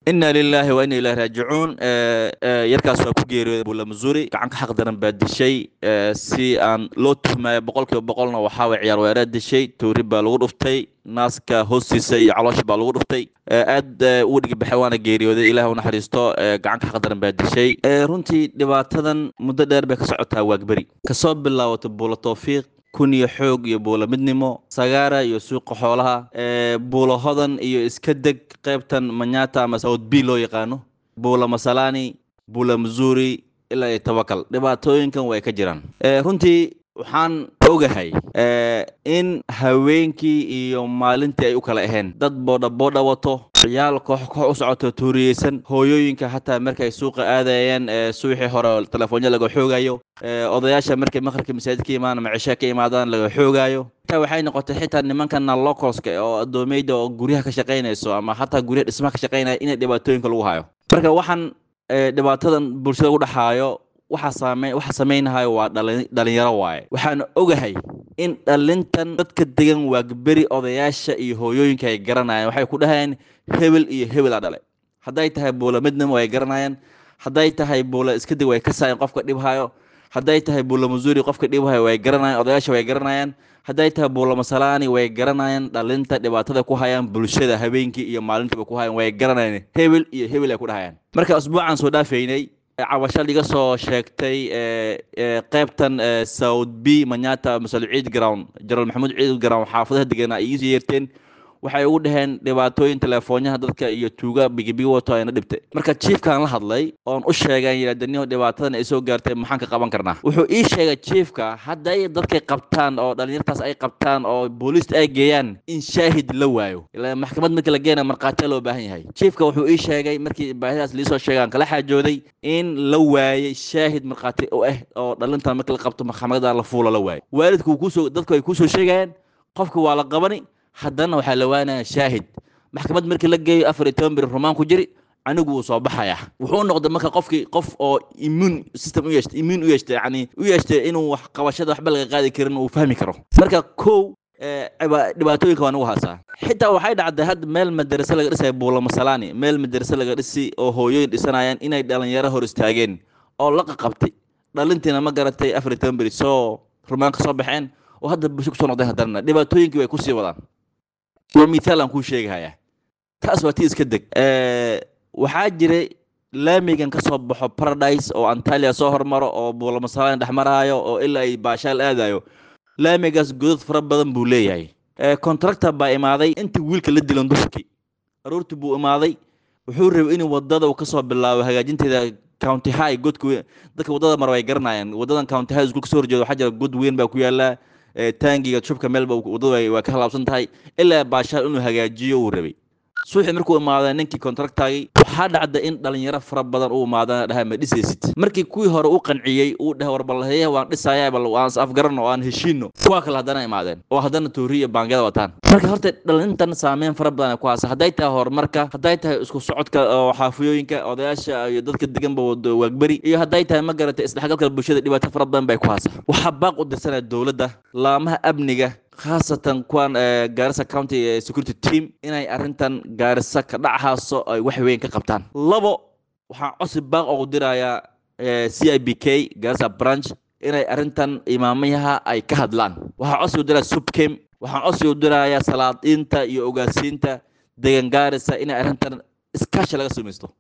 inna lilaahi wa inna ilahi raajicuun yarkaas waa ku geeriyooday bula missouri gacanka xaq daran baa dishay si aan loo tuhmaayo boqol kiiba boqolna waxaa way ciyaar weeraa dishay tuuri baa lagu dhuftay naaska hoostiisa iyo caloosha baa lagu dhuftay aad uu dhigibaxay waana geeriyooday ilaah u naxariisto gacanka xaq daran baa dishay runtii dhibaatadan muddo dheer bay ka socotaa waagberi kasoo bilaawato buula towfiiq kun iyo xoog iyo buula midnimo sagaara iyo suuqa xoolaha buula hodan iyo iska deg qaybtan manyata ama south b loo yaqaano buula masalani buula missouri ilaa iyo tawakal dhibaatooyinkan way ka jiraan runtii waxaan ogahay in haweenkii iyo maalintii ay u kala ahayn dad boodha boodha wato ciyaal koox koox u socoto tuuriyeysan hooyooyinka xataa markay suuqa aadayeen suuxii hore telefoonyo laga xoogayo odayaasha markay maqribka masaajid ka imaan ama cishe ka imaadaan laga xoogayo taa waxay noqotay xitaa nimankana localska oo adoomeyda oo guryaha ka shaqaynayso ama xataa guryaha dhismaha ka shaqaynaya inay dhibaatooyinka lagu hayo marka waxaan dhibaatadan bulshada u dhexaayo waxa saame waxa samaynahayo waa dhalin dhalinyaro waaye waxaan ogahay in dhalintan dadka degan waagberi odayaasha iyo hooyooyinka ay garanayaan waxay ku dhahayaan hebel iyo hebel a dhale hadday tahay buula midnimo ay garanayaan hadday tahay buula iska deg way ka saayan qofka dhibhayo hadday tahay buula missouri qofka dhibhayo way garanayaan odayaasha way garanayaan hadday tahay buula masalani way garanayaan dhalinta dhibaatada ku hayaan bulshada habeenkii iyo maalintiiba ku hayaan way garanayaan hebel iyo hebel ay ku dhahayaan marka usbuucan soo dhaafaynay cabasho liga soo sheegtay qaybtan south b manyata masal ciid ground jenaraal maxamuud ciid ground xaafadaha deganaa iisoo yeerteen waxay ugu dhaheen dhibaatooyin telefoonyaha dadka iyo tuuga bigibigi wato ayna dhibtay marka jiefkaan la hadlay oon u sheegaan yidhahdaniho dhibaatadan ay soo gaartay maxaan ka qaban karnaa wuxuu ii sheegay jiefka hadday dadkay qabtaan oo dhalinyartaas ay qabtaan oo booliista ay geeyaan in shaahid la waayo ilaa maxkamad markii la geena markhaatiya loo baahan yahay jiefka wuxuu ii sheegay markii baahidaas liisoo sheegay aan kala xaajooday in la waayay shaahid markhaati u ah oo dhalintan markii la qabto maxkamada la fuulo la waayo waalidku kusoo dadku ay kusoo sheegayaan qofka waa la qabani haddana waxaa la waanaya shaahid maxkamad markii la geeyo afar iyo toban beri rumaan ku jiri anigu wuu soo baxaya wuxuu noqday marka qofkii qof oo immune system u yeeshtay immune u yeeshtay yani u yeeshtay inuu wax qabashada waxba laga qaadi karin uu fahmi karo marka kow dhibaatooyinka waa nagu haasaa xitaa waxay dhacday hadda meel madarase laga dhisaya buula masalani meel madarase laga dhisi oo hooyooyin dhisanayaan inay dhalinyaro hor istaageen oo la qaqabtay dhalintiina ma garatay afar iyo toban beri soo rumaan ka soo baxeen oo hadda bulsho kusoo noqdeen haddana dhibaatooyinkii way kusii wadaan waa mithaal aan kuu sheegahaya taas waa tii iska deg waxaa jiray laamigan ka soo baxo paradise oo antalia soo hormaro oo buulamasalaan dhex maraayo oo ilaa ay baashaal aadayo laamigaas godad fara badan buu leeyahay contractor baa imaaday intii wiilka la dilan duhurkii aroortii buu imaaday wuxuu rabay inuu wadada uu kasoo bilaabo hagaajinteeda county high godka dadka wadada mara way garanayaan wadadan county high iskuul kasoo horjeeda waxaa jira god weyn baa ku yaala taangiga shubka meelba wadada waa ka halaabsan tahay ilaa baashaal inuu hagaajiyo uu rabay suuxii markuu imaaday ninkii contractagii waxaa dhacda in dhalinyaro fara badan uu imaadana dhaha ma dhisaysid markii kuwii hore u qanciyey uu dhahay war balhayaha waan dhisaya bal aan afgarano oo aan heshiino kuwa kale haddana imaadeen oo haddana toori iyo baangyada wataan marka horta dhalintan saameyn fara badan ku haasa hadday tahay horumarka hadday tahay isku socodka oo xaafiyooyinka odayaasha iyo dadka deganba waagberi iyo hadday tahay ma garatay isdhexgalka bulshada dhibaato fara badan bay ku haasa waxaa baaq u dirsanaya dowladda laamaha amniga khaasatan kuwan gaarisa county security team inay arrintan gaarisa ka dhachaaso ay wax weyn ka qabtaan labo waxaan cosi baaq ugu dirayaa c i b k gaarisa branch inay arrintan imaamayaha ay ka hadlaan waxaan cosi u diraya subcam waxaan cosi u dirayaa salaadiinta iyo ogaasiinta degan gaarisa inay arrintan iskaashi laga samaysto